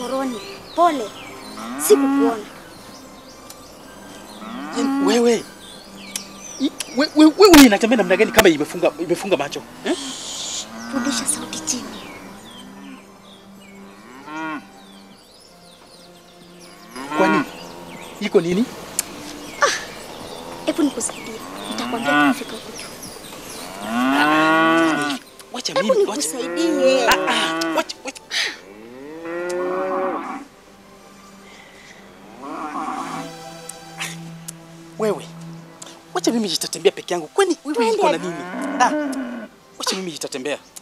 koroni. Pole, sikukuona. Yaani wewe I- we- we- wewe inatembea namna gani kama imefunga imefunga macho eh? Rudisha sauti chini. Kwani iko nini? Hebu nikusaidie, nitakwambia tukifika huko juu. Wacha Hebu mimi, wacha. nikusaidie. Ah, ah, wacha, wacha. Wewe wacha mimi jitatembea peke yangu, kwani wewe Twende. iko na nini? Ah, wacha mimi jitatembea.